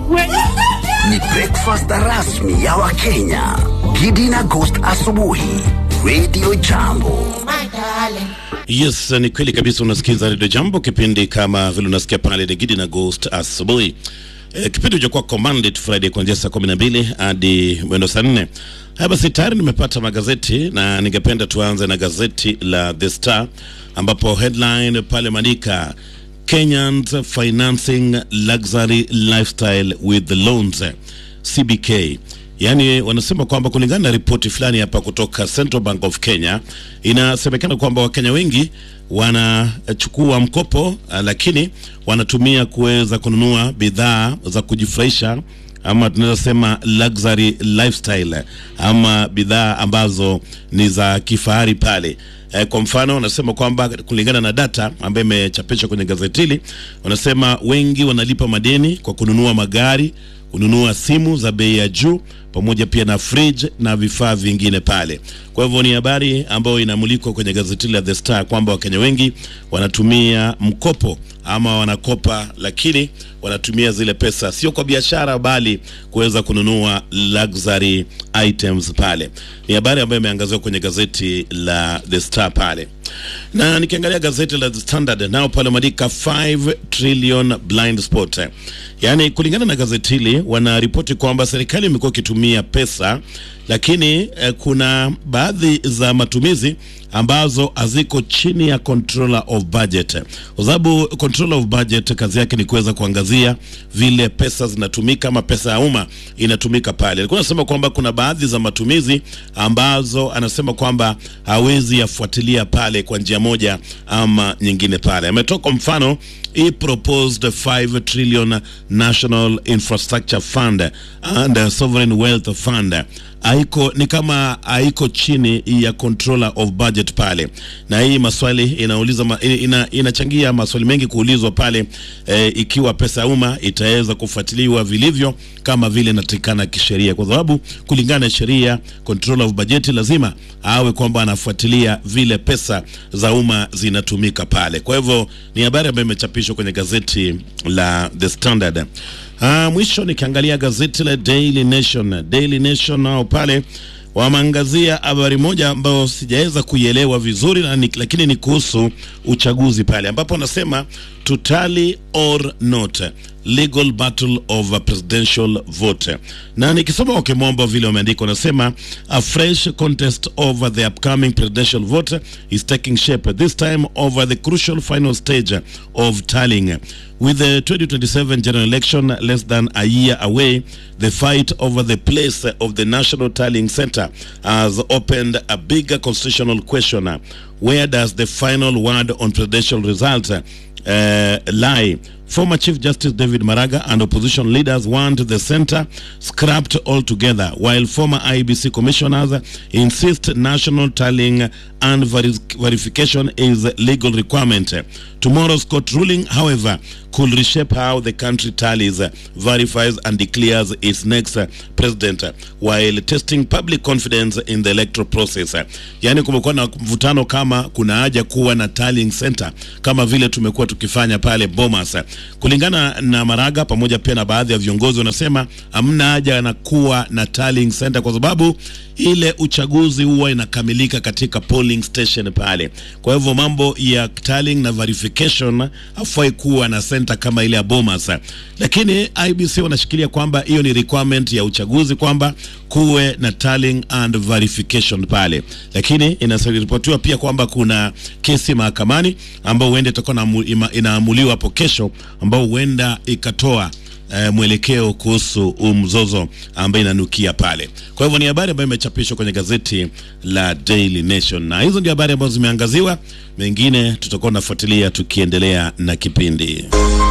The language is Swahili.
Ni breakfast rasmi ya Wakenya. Gidi na Ghost asubuhi. Radio Jambo. Yes, ni kweli kabisa. Unasikiza Radio Jambo, kipindi kama vile unasikia pale ni Gidi na Ghost asubuhi. E, kipindi cha kwa Commanded Friday kuanzia saa kumi na mbili hadi mwendo saa nne. Haya basi, tayari nimepata magazeti na ningependa tuanze na gazeti la The Star ambapo headline pale maandika Kenyans financing luxury lifestyle with the loans CBK. Yaani wanasema kwamba kulingana na ripoti fulani hapa kutoka Central Bank of Kenya, inasemekana kwamba Wakenya wengi wanachukua mkopo uh, lakini wanatumia kuweza kununua bidhaa za kujifurahisha ama tunaweza sema luxury lifestyle ama bidhaa ambazo ni za kifahari pale. Eh, kwa mfano wanasema kwamba kulingana na data ambayo imechapishwa kwenye gazeti hili, wanasema wengi wanalipa madeni kwa kununua magari, kununua simu za bei ya juu pamoja pia na fridge na vifaa vingine pale. Kwa hivyo ni habari ambayo inamulikwa kwenye gazeti la The Star kwamba Wakenya wengi wanatumia mkopo ama wanakopa, lakini wanatumia zile pesa sio kwa biashara, bali kuweza kununua luxury items pale. Ni habari ambayo imeangaziwa kwenye gazeti la The Star pale, na nikiangalia gazeti la The Standard nao pale madika 5 trillion blind spot, yaani kulingana na gazeti hili wanaripoti kwamba serikali imekuwa ikitumia pesa lakini eh, kuna baadhi za matumizi ambazo haziko chini ya controller of budget, kwa sababu controller of budget kazi yake ni kuweza kuangazia vile pesa zinatumika ama pesa ya umma inatumika pale. Alikuwa anasema kwamba kuna baadhi za matumizi ambazo anasema kwamba hawezi yafuatilia pale kwa njia moja ama nyingine pale. Ametoa kwa mfano hii proposed 5 trillion National Infrastructure Fund and Sovereign Wealth Fund haiko ni kama haiko chini ya controller of budget pale, na hii maswali inauliza ma, ina, inachangia maswali mengi kuulizwa pale e, ikiwa pesa ya umma itaweza kufuatiliwa vilivyo kama vile inatakikana kisheria, kwa sababu kulingana na sheria controller of budget lazima awe kwamba anafuatilia vile pesa za umma zinatumika pale. Kwa hivyo ni habari ambayo imechapishwa kwenye gazeti la The Standard. Ah, mwisho nikiangalia gazeti la Daily Nation. Daily Nation nao pale wameangazia habari moja ambayo sijaweza kuielewa vizuri na ni, lakini ni kuhusu uchaguzi pale ambapo wanasema to tally or not legal battle of a presidential vote, na nikisoma kwa kimombo vile wameandika, wanasema a fresh contest over the upcoming presidential vote is taking shape this time over the crucial final stage of tallying with the 2027 general election less than a year away the fight over the place of the national tallying center has opened a bigger constitutional question where does the final word on presidential results uh, lie Former Chief Justice David Maraga and opposition leaders want the center scrapped altogether, while former IBC commissioners insist national tallying and veri verification is a legal requirement. Tomorrow's court ruling, however, could reshape how the country tallies, verifies, and declares its next president, while testing public confidence in the electoral process. Yani, kumekuwa na mvutano kama kuna haja kuwa na tallying center kama vile tumekuwa tukifanya pale Bomas. Kulingana na Maraga pamoja pia na baadhi ya viongozi wanasema hamna haja na kuwa na tallying center kwa sababu ile uchaguzi huwa inakamilika katika polling station pale. Kwa hivyo mambo ya tallying na verification hafai kuwa na center kama ile ya Bomas, lakini IBC wanashikilia kwamba hiyo ni requirement ya uchaguzi kwamba kuwe na tallying and verification pale, lakini inaripotiwa pia kwamba kuna kesi mahakamani ambao huenda itakuwa inaamuliwa hapo kesho, ambao huenda ikatoa Uh, mwelekeo kuhusu mzozo ambaye inanukia pale. Kwa hivyo ni habari ambayo imechapishwa kwenye gazeti la Daily Nation, na hizo ndio habari ambazo zimeangaziwa. Mengine tutakuwa tunafuatilia tukiendelea na kipindi.